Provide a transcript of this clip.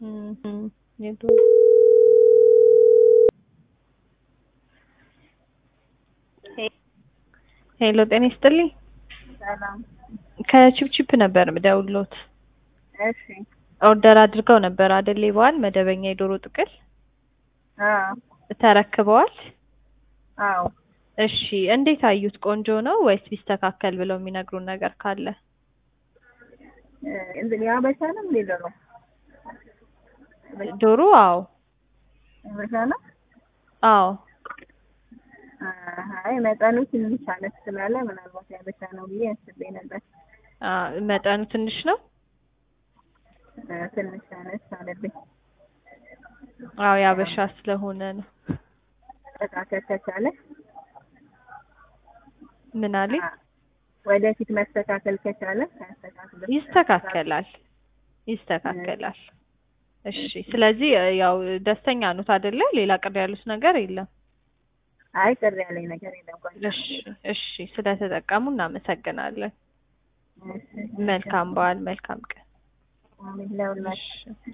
እም፣ እም፣ የቱ ሄሎ ጤና ይስጥልኝ። ሰላም። ከቺፕቺፕ ነበር ምደውሎት። እሺ። ኦርደር አድርገው ነበር አይደል? በዓል መደበኛ የዶሮ ጥቅል አዎ ተረክበዋል? አዎ። እሺ እንዴት አዩት? ቆንጆ ነው ወይስ ቢስተካከል ብለው የሚነግሩን ነገር ካለ? እንትን ያበሻ ነው እንዴ ዶሮ? ዶሮ አዎ ያበሻ ነው? አዎ አይ መጠኑ ትንሽ አነስ ስላለ ምናልባት ያበሻ ነው ብዬ አስቤ ነበር። አ መጠኑ ትንሽ ነው። እ ትንሽ አነስ አለብኝ። አዎ ያበሻ ስለሆነ ነው። መስተካከል ከቻለ ምን አለኝ? አ- ወደፊት መስተካከል ከቻለ ያስተካክል። ይስተካከላል ይስተካከላል። እሺ ስለዚህ እ ያው ደስተኛ ኖት አይደለ? ሌላ ቅር ያሉት ነገር የለም። አይ ቅር ያለኝ ነገር የለም። ቆንጆ ነው። እሺ እሺ ስለተጠቀሙ እናመሰግናለን። እሺ። መልካም በዓል፣ መልካም ቀን። አሜን ለሁላችሁ። እሺ